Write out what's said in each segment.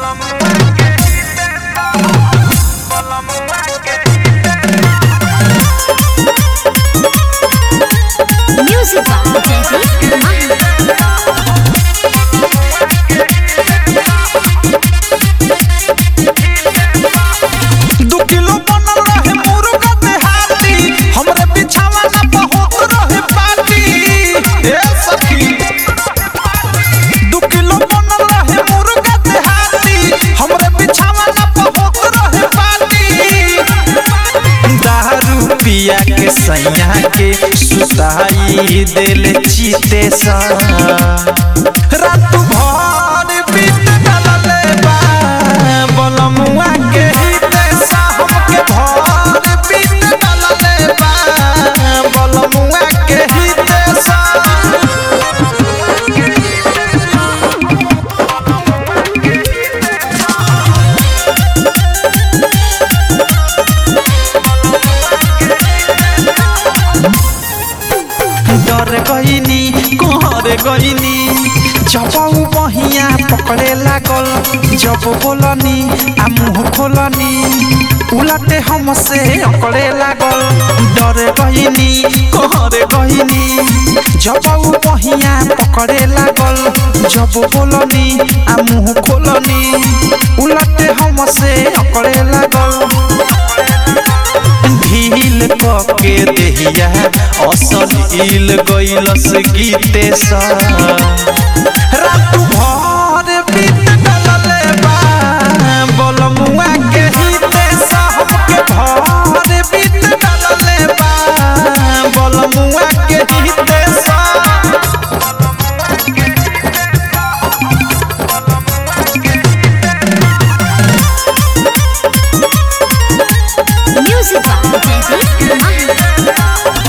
Music by Jaideep Mahi. दू kilo बनल रहे मुर्गा देहाती हमरे बिछावा ना बहुत रहे पार्टी ए सखी दू किलो बनल रहे मुर्गा देहाती हमरे बिछावा ना बहुत रहे पार्टी दारू पिया के सैया के सुताई देले चीते सा रात भर बीत डलले बा बलमुआ के हिते सा हमके भर बीत डलले बा बलमुआ के हिते सा डर गईनी कहर गईनी जब उ बहिया पकड़े लागल जब बोलनी आ मुंह खोलनी उलटे हमसे अकड़े लागल डर गईनी कहर गईनी जब उ बहिया पकड़े लागल जब बोलनी आ मुंह खोलनी उलटे हमसे अकड़े लागल ढील के देहिया असलील गइलस गीते सा रात भर बीत डलले बा बलमुआ के हिते सा हमके भर बीत डलले बा बलमुआ के हिते सा Music by Jaideep Mahi.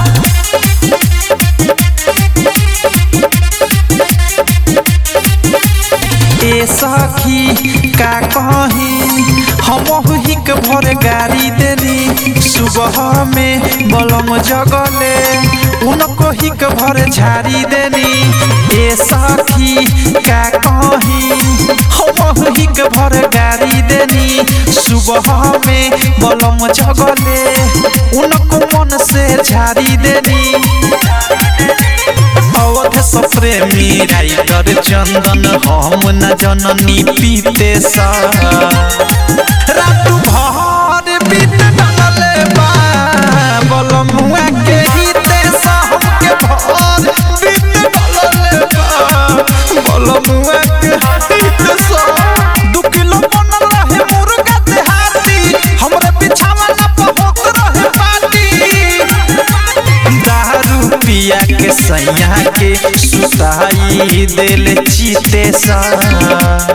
ए सखी का कही हम हिक भर गाड़ी देनी सुबह में बलम जगले उनको हिक भर झाड़ी देनी ए सखी का कही हम हिक भर गाड़ी देनी सुबह में बलम जगले उनको मन से झाड़ी देनी अवध सप्रेमी राइटर चंदन हम न जननी पीते सा रात भर बीत डलले बा बलमुआ के हिते सा हमके भर बीत डलले बा बलमुआ के हिते सा दू किलो बनल रहे मुर्गा देहाती हमरे बिछावा ना बहुत रहे पार्टी दारू पिया के सैया के सुताई देले चीते सा